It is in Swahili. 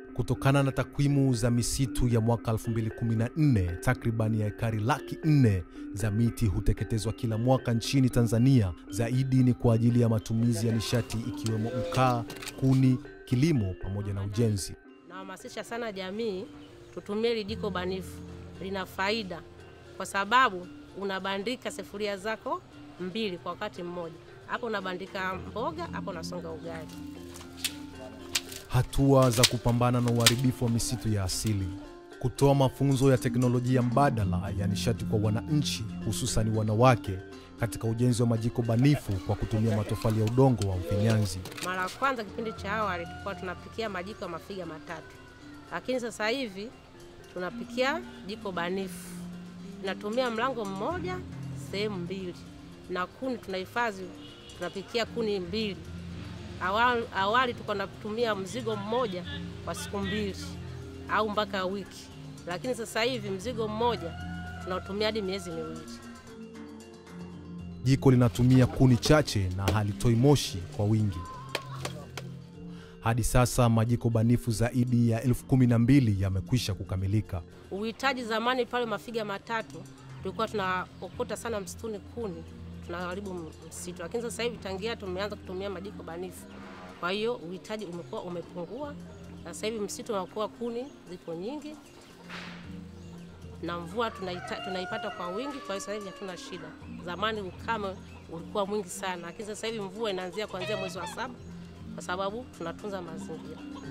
Kutokana na takwimu za misitu ya mwaka 2014, takribani ya ekari laki nne za miti huteketezwa kila mwaka nchini Tanzania. Zaidi ni kwa ajili ya matumizi ya nishati ikiwemo mkaa, kuni, kilimo pamoja na ujenzi. Nahamasisha sana jamii tutumie hili jiko banifu, lina faida kwa sababu unabandika sufuria zako mbili kwa wakati mmoja. Hapo unabandika mboga, hapo unasonga ugali. Hatua za kupambana na uharibifu wa misitu ya asili, kutoa mafunzo ya teknolojia mbadala ya nishati kwa wananchi, hususan wanawake katika ujenzi wa majiko banifu kwa kutumia matofali ya udongo wa ufinyanzi. Mara ya kwanza kipindi cha awali tulikuwa tunapikia majiko ya mafiga matatu, lakini sasa hivi tunapikia jiko banifu, tunatumia mlango mmoja sehemu mbili, na kuni tunahifadhi, tunapikia kuni mbili. Awali, awali tulikuwa tunatumia mzigo mmoja kwa siku mbili au mpaka wiki, lakini sasa hivi mzigo mmoja tunatumia hadi miezi miwili. Jiko linatumia kuni chache na halitoi moshi kwa wingi. Hadi sasa majiko banifu zaidi ya elfu kumi na mbili yamekwisha kukamilika. Uhitaji zamani pale mafiga matatu tulikuwa tunaokota sana msituni kuni, tunaharibu msitu, lakini sasa hivi tangia tumeanza kutumia majiko banifu, kwa hiyo uhitaji umekuwa umepungua, na sasa hivi msitu unakuwa kuni zipo nyingi na mvua tunaita, tunaipata kwa wingi, kwa hiyo sasa hivi hatuna shida. Zamani ukame ulikuwa mwingi sana, lakini sasa hivi mvua inaanzia kuanzia mwezi wa saba kwa sababu tunatunza mazingira.